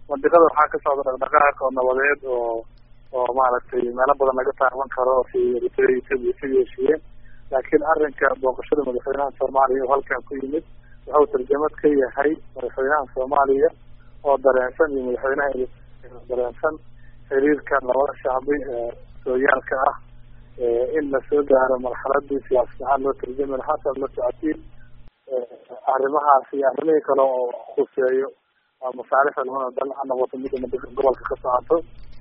mandiqada waxaa ka socda dhaqdhaqaaq oo nabadeed oo oo maaragtay meelo badan laga taaban karo si eritrea ethiopia isaga heshiiyeen laakiin arrinka booqashada madaxweynaha soomaaliya oo halkan ku yimid wuxuu tarjamad ka yahay madaxweynaha soomaaliya oo dareensan iyo madaxweynaha dareensan xiriirka labada shacbi ee sooyaalka ah in lasoo gaaro marxaladii siyaasad ahaan loo tarjami lahaa sa la socotiin arrimahaas iyo arrimihii kale oo khuseeyo masaalixda labada dal ha noqoto midda madaka gobolka ka socoto